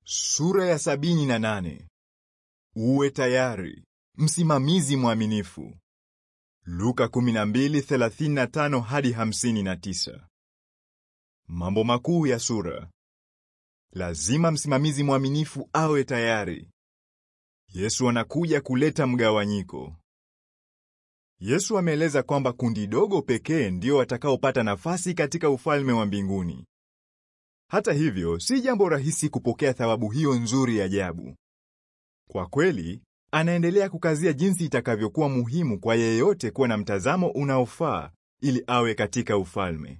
Sura ya sabini na nane. Uwe tayari, msimamizi mwaminifu. Luka 12:35 hadi 59. Mambo makuu ya sura. Lazima msimamizi mwaminifu awe tayari. Yesu anakuja kuleta mgawanyiko. Yesu ameeleza kwamba kundi dogo pekee ndio watakaopata nafasi katika ufalme wa mbinguni. Hata hivyo, si jambo rahisi kupokea thawabu hiyo nzuri ajabu. Kwa kweli, anaendelea kukazia jinsi itakavyokuwa muhimu kwa yeyote kuwa na mtazamo unaofaa ili awe katika ufalme.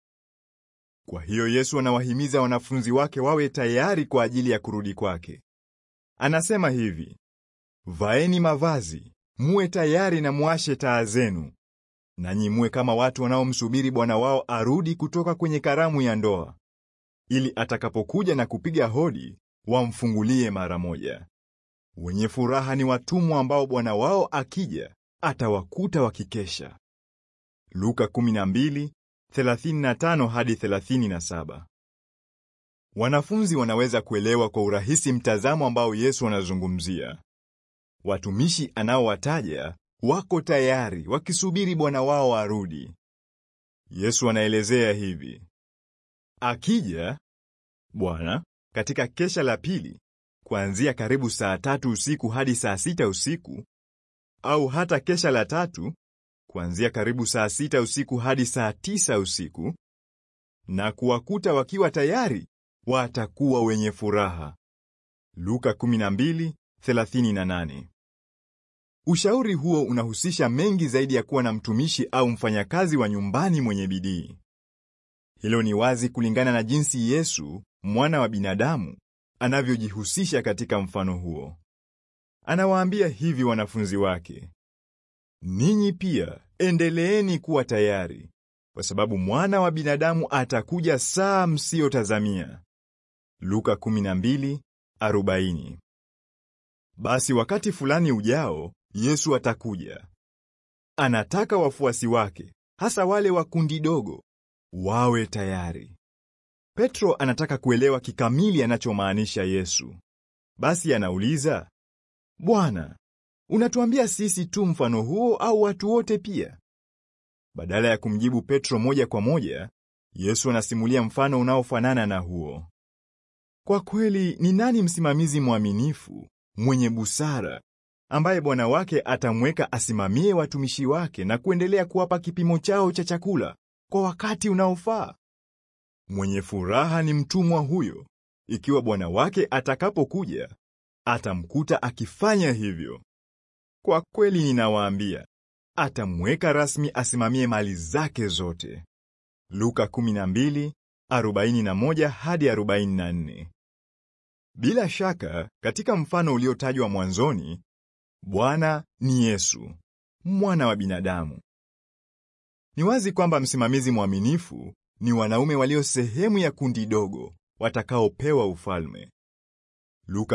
Kwa hiyo Yesu anawahimiza wanafunzi wake wawe tayari kwa ajili ya kurudi kwake. Anasema hivi: Vaeni mavazi, muwe tayari na muashe taa zenu, nanyi muwe kama watu wanaomsubiri bwana wao arudi kutoka kwenye karamu ya ndoa, ili atakapokuja na kupiga hodi wamfungulie mara moja. Wenye furaha ni watumwa ambao bwana wao akija atawakuta wakikesha. Luka 12:35 hadi 37. Wanafunzi wanaweza kuelewa kwa urahisi mtazamo ambao Yesu anazungumzia. Watumishi anaowataja wako tayari wakisubiri bwana wao arudi. Yesu anaelezea hivi: Akija Bwana katika kesha la pili kuanzia karibu saa tatu usiku hadi saa sita usiku, au hata kesha la tatu kuanzia karibu saa sita usiku hadi saa tisa usiku, na kuwakuta wakiwa tayari, watakuwa wenye furaha. Luka 12:38. Ushauri huo unahusisha mengi zaidi ya kuwa na mtumishi au mfanyakazi wa nyumbani mwenye bidii. Hilo ni wazi kulingana na jinsi Yesu, mwana wa binadamu, anavyojihusisha katika mfano huo. Anawaambia hivi wanafunzi wake: Ninyi pia endeleeni kuwa tayari, kwa sababu mwana wa binadamu atakuja saa msiyotazamia. Luka 12:40. Basi wakati fulani ujao Yesu atakuja. Anataka wafuasi wake, hasa wale wa kundi dogo, wawe tayari. Petro anataka kuelewa kikamili anachomaanisha Yesu. Basi anauliza, Bwana, unatuambia sisi tu mfano huo au watu wote pia? Badala ya kumjibu Petro moja kwa moja, Yesu anasimulia mfano unaofanana na huo. Kwa kweli, ni nani msimamizi mwaminifu, mwenye busara, ambaye bwana wake atamweka asimamie watumishi wake na kuendelea kuwapa kipimo chao cha chakula kwa wakati unaofaa? Mwenye furaha ni mtumwa huyo, ikiwa bwana wake atakapokuja atamkuta akifanya hivyo. Kwa kweli ninawaambia, atamweka rasmi asimamie mali zake zote. Luka 12:41 hadi 44. Bila shaka, katika mfano uliotajwa mwanzoni, Bwana ni Yesu, mwana wa binadamu. Ni wazi kwamba msimamizi mwaminifu ni wanaume walio sehemu ya kundi dogo watakaopewa ufalme. Luka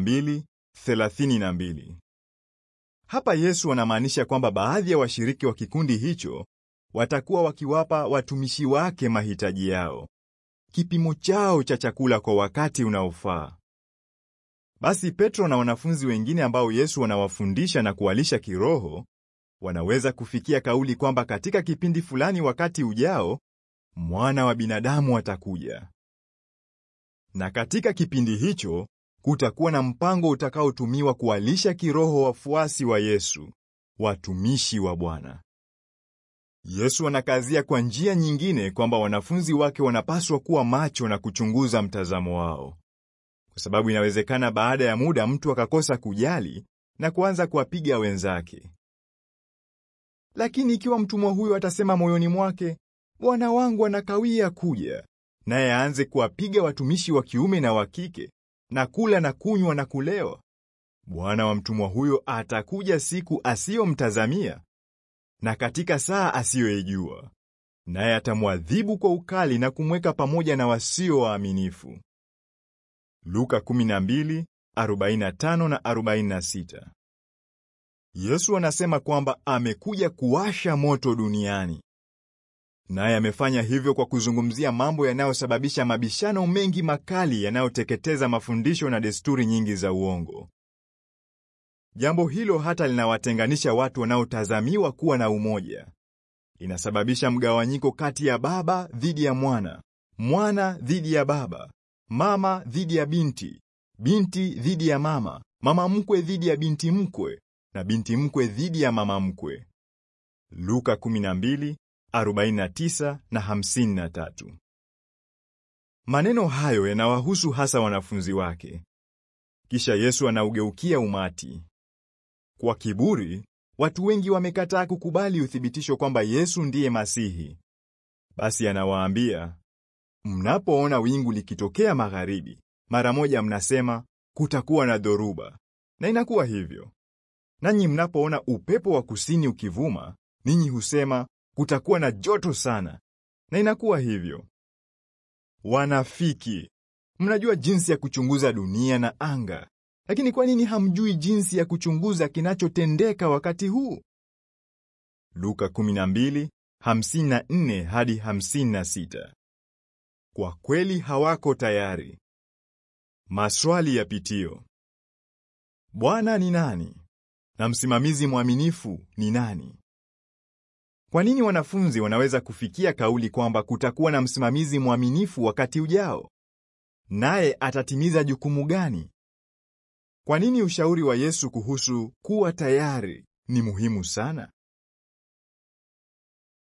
12:32. Hapa Yesu anamaanisha kwamba baadhi ya washiriki wa kikundi hicho watakuwa wakiwapa watumishi wake mahitaji yao, kipimo chao cha chakula kwa wakati unaofaa. Basi Petro na wanafunzi wengine ambao Yesu anawafundisha na kuwalisha kiroho wanaweza kufikia kauli kwamba katika kipindi fulani wakati ujao mwana wa binadamu atakuja, na katika kipindi hicho kutakuwa na mpango utakaotumiwa kuwalisha kiroho wafuasi wa Yesu, watumishi wa Bwana. Yesu anakazia kwa njia nyingine kwamba wanafunzi wake wanapaswa kuwa macho na kuchunguza mtazamo wao, kwa sababu inawezekana baada ya muda mtu akakosa kujali na kuanza kuwapiga wenzake. Lakini ikiwa mtumwa huyo atasema moyoni mwake, bwana wangu anakawia kuja, naye aanze kuwapiga watumishi wa kiume na wa kike na kula na kunywa na kulewa, bwana wa mtumwa huyo atakuja siku asiyomtazamia na katika saa asiyoijua, naye atamwadhibu kwa ukali na kumweka pamoja na wasio waaminifu. Luka 12:45 na 46. Yesu anasema kwamba amekuja kuwasha moto duniani. naye amefanya hivyo kwa kuzungumzia mambo yanayosababisha mabishano mengi makali yanayoteketeza mafundisho na desturi nyingi za uongo. Jambo hilo hata linawatenganisha watu wanaotazamiwa kuwa na umoja. Inasababisha mgawanyiko kati ya baba dhidi ya mwana, mwana dhidi ya baba, mama dhidi ya binti, binti dhidi ya mama, mama mkwe dhidi ya binti mkwe, na binti mkwe dhidi ya mama mkwe. Luka 12, 49 na 53. Maneno hayo yanawahusu hasa wanafunzi wake. Kisha Yesu anaugeukia umati. Kwa kiburi, watu wengi wamekataa kukubali uthibitisho kwamba Yesu ndiye Masihi. Basi anawaambia, mnapoona wingu likitokea magharibi, mara moja mnasema kutakuwa na dhoruba, na inakuwa hivyo. Nanyi mnapoona upepo wa kusini ukivuma, ninyi husema kutakuwa na joto sana, na inakuwa hivyo. Wanafiki! Mnajua jinsi ya kuchunguza dunia na anga, lakini kwa nini hamjui jinsi ya kuchunguza kinachotendeka wakati huu? Luka 12:54 hadi 56. Kwa kweli hawako tayari. Maswali ya pitio. Bwana ni nani? Na msimamizi mwaminifu ni nani? Kwa nini wanafunzi wanaweza kufikia kauli kwamba kutakuwa na msimamizi mwaminifu wakati ujao? Naye atatimiza jukumu gani? Kwa nini ushauri wa Yesu kuhusu kuwa tayari ni muhimu sana?